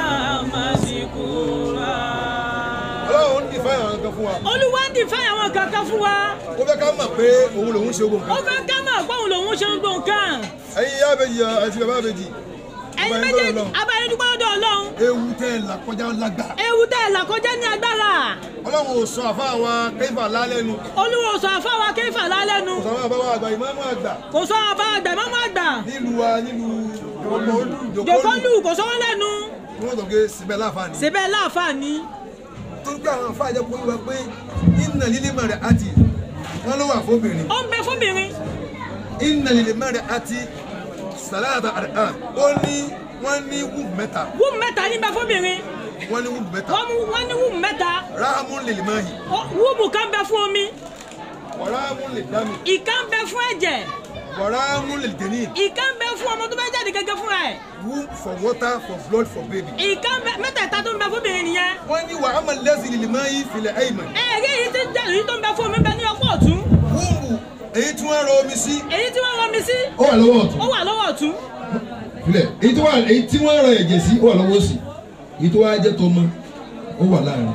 مذكورا ọlọ́run ń dìfẹ́ àwọn kan fún wa olúwa ń dìfẹ́ àwọn kankan fún wa ó fẹ́ ká mọ̀ pé òun lòun ṣe ogun ó kan fẹ́ ká mọ̀ pé òun lòun ṣe ń gbọ̀n kan ẹ̀yin ìyá àbèjì àti bàbá àbèjì ẹ̀yin Ọba ẹni méjèèjì lọ́dọ̀ Ọlọ́run. abáyé dúpẹ́ lọ́dọ̀ ọlọ́run ewu tẹ́ ẹ là kọjá lágbà ewu tẹ́ ẹ̀ là kọjá ní agbára ọlọ́run ò sọ àfa àwa kẹ́fà lálẹ́nu olúwa ò sọ àfáwà kéfà lálẹ́nu kò sọ àwọn àbáwá àgbà ìmáàmù àgbà kò sọ àbá àgbà mọ́mọ́ àgbà nílùú wa nílùú jòkólù jòkólù kò sọ wọ́n lẹ́nu kí wọ́n sọ pé síbẹ̀ láǹfààní síbẹ̀ láǹfààní tó ń gbé àwọn àfa àjẹkù wíwá pé iná lílé mẹ́rẹ̀ àti wọ́n ló wà fóbìnrin ó ń bẹ fúnbìnrin iná lílé mẹ́rẹ̀ àti sàlàdà àdàn ó ní wọ́n ní wúù mẹ́ta wúù mẹ́ta ní bẹ fúnbìnrin wọ́n ní wúù mẹ́ta wọ́n mú- wọ́n ní wúù mẹ́ta ráhámù lè lè máa yìí Ó- wúùbù kan bẹ fún omi wàráhámù lè dámì ìkan bẹ fún ẹ̀jẹ̀ wàráhámù lè dèní ìkan bẹ fún ọmọ tó bẹ jáde gẹ́gẹ́ fúnra ẹ̀ wúù for water for blood for baby. ìkan bẹ mẹ́tẹ̀ẹ̀ta tó ń bẹ fúnbìnrin nìyẹn wọ́n ní wàhámù lẹ́sìn lè lè máa yìí filẹ̀ ẹ̀yìnmọ̀ ẹ̀ẹ́dì èyí tí ń jẹ́ èyí tó ń bẹ fún omi bẹ ní ọ̀pọ̀ ọ̀tún wúùbù èyí tí wọ́n rọ omi sí èyí tí wọ́n rọmi sí ó wà lọ́wọ́ ọ̀tún ó wà lọ́wọ́ ọ̀tún filẹ̀ èyí tó wà èyí tí wọ́n rọ ẹ̀jẹ̀ sí ó wà lọ́wọ́ òsì èyí tó wà jẹ́ tọmọ ó wà láàrin.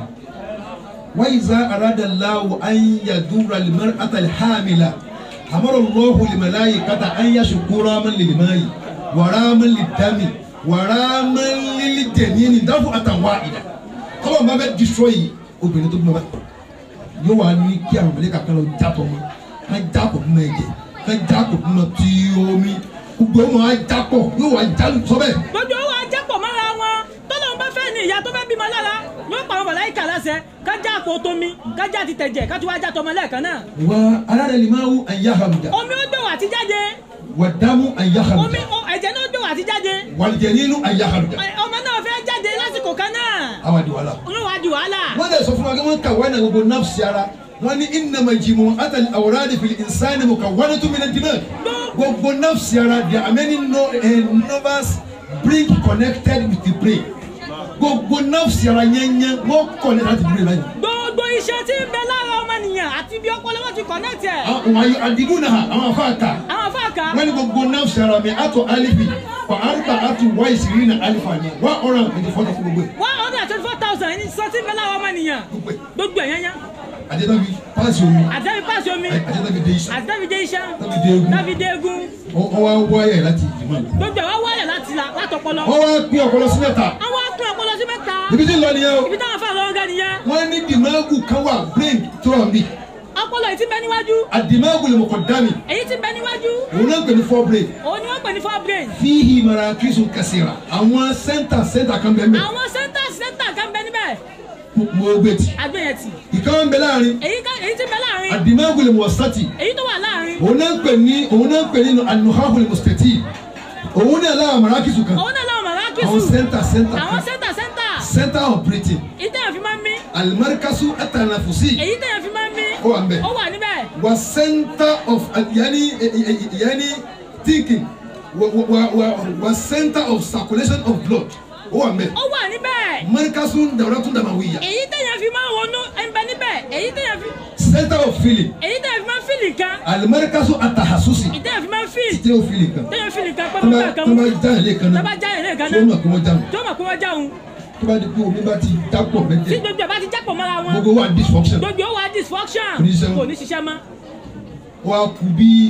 wáyé za arada láwù ayéyàdúrà lèmọ́rẹ́ àtàlẹ́ hàmìlà àmọ́rọ̀ lọ́hùn lèmọ́láyè kàtà ayéyàṣù kúrámọ́ lèmọ́yì wàrámọ́ lèdámì wàrámọ́ lèdẹ̀míní dáfù àtàwà ìdá kọ́lọ̀ bá bẹ́ destroy obìnrin tó bí wọn yóò wá ní kí àwọn mẹlẹ́kà kan lọ já tọmọ ká já pọ̀ fún ẹ̀jẹ̀ ká já pọ̀ fún ọ tí omi gbogbo ọmọ á já pọ̀ yóò wá já sọ́bẹ̀. gbogbo owó ajápọ̀ mọ́ra wọn tọ́lọ́run bá fẹ́ ní ìyá tó fẹ́ bímọ lára yóò pa àwọn màláíkà láṣẹ kájá àpò tómi kájá ti tẹ̀jẹ̀ ká tún wá já tọmọ lẹ́ẹ̀kan náà wa alárẹ̀ lè máa wú àyà hàmùdà omi ó gbèwò àti jáde wà dámú àyà omi hàmùdà ó- ẹ̀jẹ̀ náà ó gbèwò àti jáde wàlìjẹ̀ nínú àyà hàmùdà Ẹ- ọmọ náà fẹ́ jáde lásìkò kan náà àwọn àdìwà la. olówó adi wàhálà wọ́n dẹ̀ sọ fún wa kí wọ́n kà wọ́n náà gbogbo nafsi ara wọ́n ní ìnàmà jìmọ̀ àtàlì àwòrán fìlì ìsáni mọ̀ kà wọ́n tó mi náà dìmọ̀ gbogbo nafsi ara there are many no, uh, nerves bring connected with the brain gbogbo nafsi ara yẹnyẹn wọ́n connect láti brain láyé. gbogbo iṣẹ́ tí ń bẹ lára ọmọnìyàn àti bí ọpọlọ wọn ti kọ̀nẹ́tì ẹ̀ àwọn àyè àdìgún náà àwọn afáàkà àwọn afáàkà wọ́n ní gbogbo nafsi ara mi àtọ̀ alifi wà àrùbà àtọ̀ wáyé sìrì náà alifa ni wà ọ̀rọ̀ àti fọ́tò fún gbogbo ẹ̀. one hundred and twenty four thousand ní sọ tí ń bẹ lára ọmọnìyàn gbogbo ẹ̀ yẹn yẹn àjẹtàbí pàṣẹ omi àtẹ́bí pàṣẹ omi àjẹtàbí dé iṣẹ́ àtẹ́bí dé iṣẹ́ Tàbí dé egun. tàbí dé egun wọ́n wá wáyà láti ìdìmọ̀ lọ. gbogbo ẹ̀ wá wáyà láti la látọpọlọ wọ́n wá pín ọpọlọ sí mẹ́ta àwọn akún ọpọlọ sí mẹ́ta ibi tí ń lọ nìyẹn o ibi táwọn fà lọ́wọ́ gẹ́ nìyẹn wọ́n ní dìmáàgù kan wà brain tó wà mí ọpọlọ yìí ti bẹ níwájú àdìmáàgù lè mọ̀kọ́ dá mi èyí ti bẹ níwájú òun náà ń pè ní four brain òun ni wọ́n pè ní four brain fíhì mara kristu kẹsìrà àwọn sẹ́ńtà sẹ́ńtà kan bẹ́ẹ̀ mẹ́ àwọn center center kan bẹ níbẹ̀ mo gbé tì agbẹ̀yẹ̀tì ìkan wọn bẹ láàrin èyí ká èyí ti bẹ láàrin àdìmáàgù lè mọ̀ sátì èyí tó wà láàrin òun náà ń pè ní òun náà ń pè ní anuhahu lè mọ̀ stẹ̀tì òun náà láwọn mara kristu kan òun náà láwọn màmá àwọn kìsù sẹ́ńtà sẹ́ńtà àwọn kan center center center of breathing ìtẹ̀yàn fi máa ń mí alimarikasu atanafusi èyí tẹ̀yàn fi máa ń mí ó wà ń bẹ̀. ó wà níbẹ̀ was center of yani yani thinking wa wa wa was center of circulation of blood ó wà mẹ ó wà níbẹ̀ marikasun dawudatun damawiya èyí tẹ̀yàn fi máa ń ronú ẹ̀ ń bẹ níbẹ̀ èyí tẹ̀yàn fi center of feeling èyí tẹ̀yàn fi máa ń fìlì kan alimarikasu atahasusi ìtẹ̀yàn fi máa ń fìlì títí o feeling kan tẹ̀yàn fìlì kan pẹ́ tó mọ́ bá bá kan tó mú bá já ilé kan tó náà bá já ilé kan tó náà mọ̀ pé wọ́n já wọn tó mọ̀ pé wọ́n jáun tó bá di pé omi bá ti dápọ̀ tí mẹ́jẹ gbogbo ẹ̀ bá ti jápọ̀ mọ́ra wọn gbogbo wa dysfunction gbogbo ó wà dysfunction Kò ní ṣiṣẹ́ mọ́. kò ní ṣiṣẹ́ mọ́ wa kú bí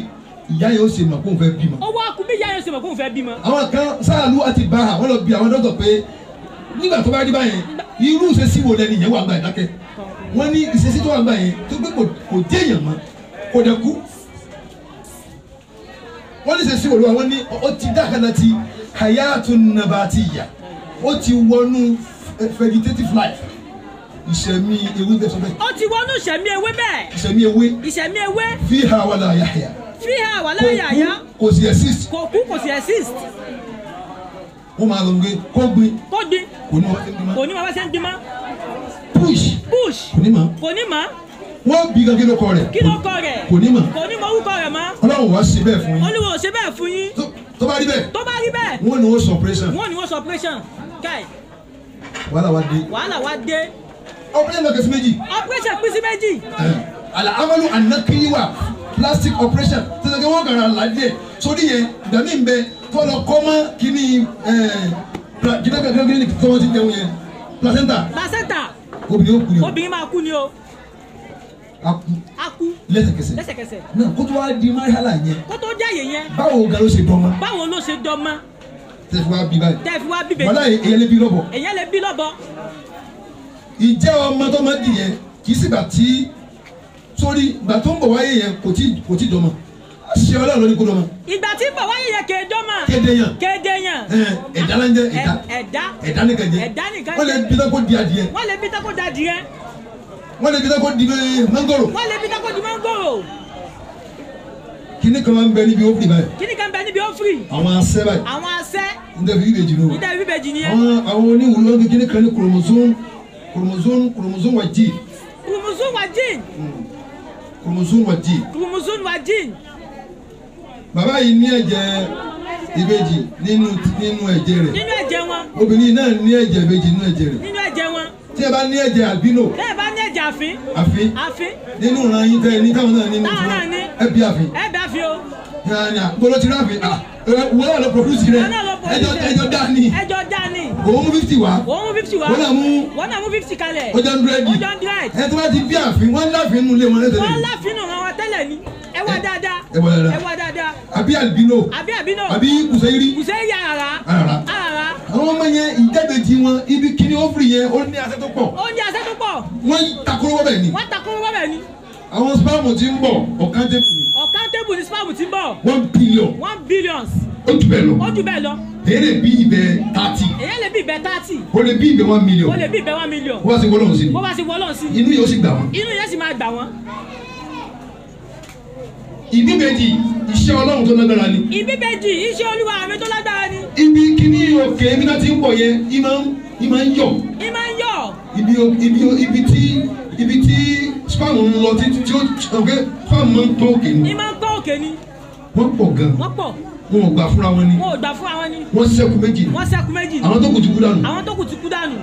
ìyá yẹn ó ṣe mọ̀ kó n fẹ́ bímọ. owó akú bí ìyá yẹn ṣe mọ̀ kóun fẹ́ bímọ. àwọn kan sáàlú àti bá àwọn lọ bí àwọn dọ́tọ̀ pé nígbà tó bá rí báyẹn irú ìṣesí wo lẹni yẹn wà gbà yẹn dákẹ́ wọ́n ní ìṣesí tó wà gbà yẹn tó gbé kò kò dé èèyàn mọ́ kò dẹ̀ kú wọ́n ní ìṣesí wo ló wà wọ́n ní ó ti dákàlà ti hayatu nabatiya ó ti wọnú vegetative life ìṣẹ̀mí ewé bẹ́ẹ̀ sọ bẹ́ẹ̀ ó ti wọnú ìṣẹ̀mí ewé bẹ́ẹ̀ ìṣẹ̀mí ewé ìṣẹ̀mí ewé fiha wala yahya fi hàn wà kò láyà yá kú kò sí exist kò kú kò sí exist wọ́n máa lọ gbé kó gbé kó gbin kò ní wọ́n ti ń bí kò mọ́ ní wọn bá ṣe ń gbin mọ́ push bush kò ní mọ́ kò ní mọ́ wọ́n bí gan kí ló kọ rẹ̀ kí ló kọ rẹ̀ kò ní mọ̀ kò ní mọ orúkọ rẹ̀ mọ́ ọlọ́run wá sí bẹ́ẹ̀ fún yín olúwo ò ṣe bẹ́ẹ̀ fún yín Tó- tó bá rí bẹ́ẹ̀ tó bá rí bẹ́ẹ̀ wọ́n ní wọ́n sọ operation wọ́n ní wọ́n sọ operation káì wàhálà wá dé wàhálà wá dé operation lọ́kẹ́ sí méjì operation pín sí méjì àlà amalu anakiriwa plastic operation tẹ̀sán kí wọ́n kàrà ládìẹ sórí yẹn dàmí ń bẹ tọ́lọ kọ́mọ́ kíní gínágàgíná kí wọ́n ti jẹun yẹn placenta placenta obìnrin ó kú yẹn obìnrin máa kú ni o a kú á kú lẹ́sẹ̀kẹsẹ̀ lẹ́sẹ̀kẹsẹ̀ náà kó tó wá di marihala yẹn kó tó jáyè yẹn báwo ga ló ṣe dán mọ́ báwo ló ṣe dọ́mọ́ tẹ̀sí wá bí báyìí tẹ́ fi wá bíbẹ̀ wàhálà yẹn èyàn lè bí lọ́bọ̀ èyàn lè bí lọ́bọ ìjẹ́ ọmọ tó máa dì yẹn kì í sì gbà tí sórí gbà tó ń bọ̀ wáyé yẹn kò tí kò tí dọ́mọ ṣé ọlọ́run ló ní kó dọ́mọ ìgbà tí ń bọ̀ wáyé yẹn kéde ọmọ kéde yàn kéde yàn ẹ̀, ẹ̀dá ló ń jẹ́ ẹ̀dá Ẹ- ẹ̀dá ẹ̀dá nìkan jẹ́ Ẹ̀dá nìkan wọ́n lè jẹ́. bí tó kó di adìyẹ wọ́n lè bí tako da adìyẹ wọ́n lè bí tó kó di bẹ́ẹ̀ mangoro wọ́n lè bí tako di mangoro kíní kan máa ń bẹ níbi ó fi báyìí kíni kan bẹ níbi ófìrì àwọn asẹ́ báyìí àwọn asẹ́ níta fi bíbejì nù níta bíbejì nìyẹn àwọn àwọn oníwùú lọ́dún kíní kan ní chromosome chromosome chromosome wa jí kùrùmùsùn wà jíìn chromosome wa jí kùrùmùsùn wà jíìn bàbá yìí ní ẹ̀jẹ̀ ìbejì nínú nínú ẹ̀jẹ̀ rẹ̀ nínú ẹ̀jẹ̀ wọn obìnrin náà ní ẹ̀jẹ̀ ìbejì nínú ẹ̀jẹ̀ rẹ̀ nínú ẹ̀jẹ̀ wọn tí ẹ bá ní ẹ̀jẹ̀ albino tẹ́ ẹ bá ní ẹ̀jẹ̀ àfín àfi àfín nínú ìran yín tẹ́ ẹ ní táwọn náà nínú Táwọn náà ní. ẹ bí àfi ẹ bá fi o yanni àgbolo ti ráfi ah wọ́n náà lọ produce rẹ̀ wọn náà lọ pọ̀ ẹjọ́ ẹjọ́ dání ẹjọ́ dání òun mú fifty wá òun mú fifty wá wọ́n náà mú wọ́n náà mú fifty kalẹ̀ ọjọ́ hundred ọjọ́ hundred ẹ tó bá ti bí àfin wọ́n láàfin nínú ilé wọn lẹ́sẹ̀ wọ́n lẹ́yìn láfínù ran wa tẹ́lẹ̀ ni ẹ wá dáadáa ẹ wá dáadáa. ẹ wá dáadáa àbí albino àbí àbí náà àbí kùsẹ́yìrì kùsẹ́ yà ara Àràrá. ara àwọn ọmọ yẹn ìjábẹ̀jì wọn ibi kíní ófìrì yẹn ó ní asẹ́ tó pọ̀ oúnjẹ àṣẹ tó pọ̀ wọ́n takoro wọ́bẹ̀ ni wọ́n takoro wọ́bẹ̀ ni àwọn spam ti ń bọ̀ ọ̀kan tẹ́kù ni ọ̀kan tébù ní spam ti ń bọ̀ one billion one billions ó jù bẹ́ẹ̀ lọ ó jù bẹ́ẹ̀ lọ èyí lè bí ibẹ̀ thirty èyàn lè bí ibẹ̀ thirty ó lè bí ibẹ̀ one million ó lè bí ibẹ̀ one million wọ́n á sì wọ́n lọ́hùn sí ni bó bá ti wọ́lọ́ sí inú yóò sì gbà wọ́n. inú yẹn sì máa gbà wọ́n ìbíbejì iṣẹ́ ọlọ́run tó lágbára ni ìbíbejì iṣẹ́ olúwa mi tó lágbára ni ibi kíní òkè ibi náà ti ń bọ̀ yẹn ìmọ̀ ń ìmọ̀ ń yọ̀ ìmọ̀ ń yọ̀ ibi ibi ibi tí ibi tí spam ń lọ títí tí ó ọ̀gẹ́ spam máa ń tó òkè ni ìmọ̀ ń kọ́ òkè ni wọ́n pọ̀ gan wọ́n pọ̀ wọn ò gbà fúnra wọn ni wọn ò gbà fún àwọn ni wọ́n ṣẹ́kù méjì ni wọ́n ṣẹ́kù méjì ni àwọn tó kù ti kú dànù àwọn tó kù ti kú dànù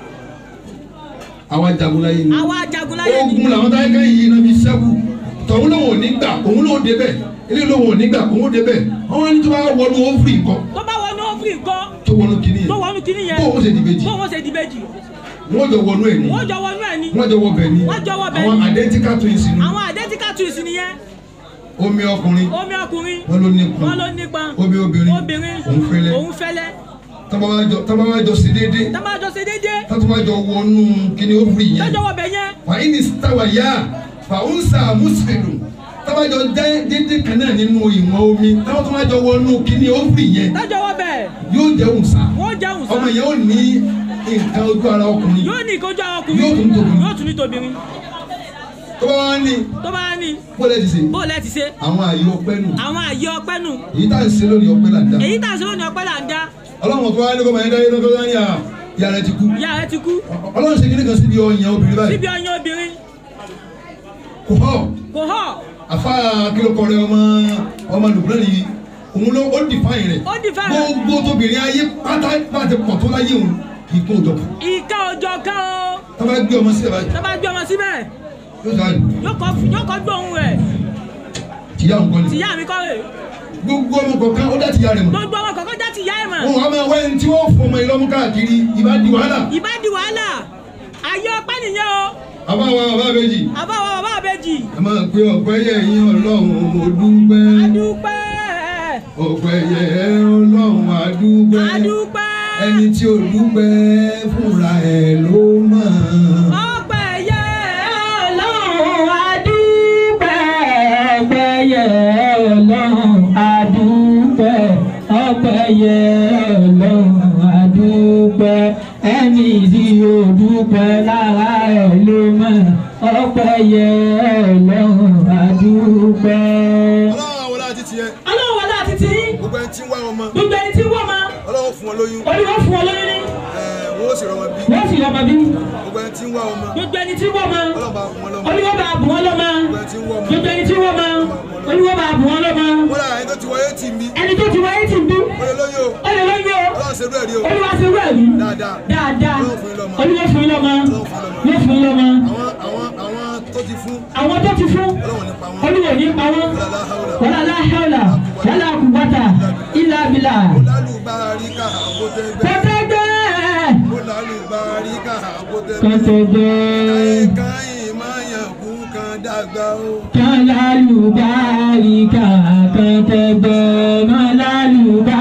àwọn jagunláyé ni àwọn ajagun láyé ni ogun làwọn táyé kẹ́yìn yìí náà fi ṣẹ́kù tọ̀hún lòun ò ní gbà òun lòun débẹ̀ ilé lòun ò ní gbà òun débẹ̀ àwọn ẹni tó bá wọnú ófìrì nǹkan tó bá wọnú ófìrì nǹkan tó wọnú kíní tó yẹn wọnú kíní yẹn bó o ṣe dìbejì bó wọn ṣe di méjì wọ́n jọ wọnú ẹ̀ ní wọ́n jọ wọnú ẹ̀ ni wọ́n jọ wọ bẹ̀ ní Wọ́n jọ wọ bẹ̀ àwọn ní. identical twins ni àwọn identical twins nìyẹn omi ọkùnrin omi ọkùnrin wọn ló nípọn wọn ló nípọn omi obìnrin obìnrin òun fẹ́lẹ́ òun fẹ́lẹ́ tọ́ba wá jọ sí déédéé tá máa jọ ṣe déédéé tọ́ba wá jọ wọnú kíní ófìrì yẹn lọ́jọ́ wọ bẹ̀ yẹn wà ní sítáwà yá fàúnsà mùsùlùmù tọ́ba jọ jẹ́ déédéé kan náà nínú ìwọ̀n omi tọ́ba tó wá jọ wọnú kíní ófìrì yẹn lọ́jọ́ wọ bẹ̀ yóò jẹ́ òǹsà wọ́n jẹun ọmọ sàn yẹn ó ní nǹkan ojú ara ọkùnrin yóò ní ìkójú àwọn ọkùnrin Yóò tún tóbi. yóò tún ní tobìnrin tó bá wá ní tó bá ní bọ́lẹ̀ ti sè bó lẹ́ ti ṣe àwọn àyè ọpẹ́ nù àwọn àyè ọpẹ́ nù èyí tá à ń ṣe lónìí ọpẹ́ là ń dá èyí tá à ń ṣe lónìí ọpẹ́ là ń dá ọlọ́run tó wá ní kó máa ń dá yín lọ́kọ́ ní à ìyá rẹ ti kú ìyá rẹ ti kú ọlọ́run ṣe kíní kan síbi ọyàn obìnrin báyìí síbi ọyàn obìnrin kò họ́ kò họ àfa kílókọ rẹ ọmọ ọmọ lùbúrẹ́ nìyí òun ló ó dìfáyìn rẹ Ó define rẹ̀. gbogbo tóbìnrin ayé pátá pátá pọ̀ tó láyé òun kì í kún òjò ìka òjò kan o tó bá gbé ọmọ sílẹ̀ báyìí tó bá gbé ọmọ síbẹ̀ yóò sọ àyè yóò kọ́ yóò kọ́ gbóhùn rẹ̀ tìyá òun kọ́ ni tìyá mi kọ́ rè gbogbo ọmọ kọ̀ọ̀kan ó dá tìyá rẹ̀ mọ̀ gbogbo ọmọ kọ̀ọ̀kan já tìyá ẹ̀ mọ̀ wọn wà máa wáyé tí wọ́n fọmọ ìlọ́mú káàkiri ìbá di wàhálà ìbá di wàhálà ayé ọpẹ́ nìyẹn o àbáwá bàbá méjì àbáwọ̀ bàbá àbẹ́jì ẹ máa pe ọ̀pẹ́ yẹ yín ọlọ́run mo dúpẹ́ adúpẹ́ ọ̀pẹ́ yẹ ọlọ́run adúpẹ́ adúpẹ́ ẹni tí ó dúpẹ́ fúnra ẹ̀ ló mọ̀ ọpẹ́ yẹ ọlọ́run adúpẹ́ ọpẹ́ yẹ ọlọ́run adúpẹ́ ọpẹ́ yẹ ọlọ́run adúpẹ́ ẹni tí ó dúpẹ́ lára ẹ̀ ló mọ̀ ọpẹ́ yẹ ọlọ́run adúpẹ́. ọlọ́run àwọn láti tiẹ̀ ọlọ́run wọlé àti tí gbogbo ẹni tí ń wá ọmọ gbogbo ẹni tí wọ́n máa ọlọ́run fún ọ lóyún olúwa fún ọ lóyún ní ẹ̀ wọ́n ó sì rọmọ bí wọ́n sì lọ́mọ bí gbogbo ẹni tí ń wá ọmọ gbogbo ẹni tí wọ́n máa ọlọ́run bá fún ọ lọ́mọ olúwa bá bùn wọn lọ́mọ gbogbo ẹni tí ń wá ọmọ gbogbo ẹni tí wọ́n máa olúwa bá bùn wọn lọ́mọ wọ́n rà ẹni tó ti wáyé tì mí ẹni tó ti wáyé ti bí ó lè lóyún o ó lè lóyún o ọlọ́run ṣe bẹ́ẹ̀ rí o olúwa ti rú ẹ̀rí dáadáa dáadáa Ọlọ́run fún yín lọ́mọ. olúwa fún yín lọ́mọ yóò fún yín lọ́mọ àwọn àwọn àwọn tó ti fún àwọn tó ti fún ọlọ́run ní pa wọ́n olúwa ò ní pa wọ́n lálá haúlà wàlá láhàlà wàlá kùbátà ìlà bìlà lálùbáríkà àbótẹ́gbẹ́ kọ́tẹ́gbẹ́ mo lálùbáríkà àbótẹ́gbẹ́ kọ́tẹ́gbẹ́. káyìn máa yàn kú kan dàgbà o. Kálálùbáríkà kan tẹgbẹ́ mọ́ lálùbá.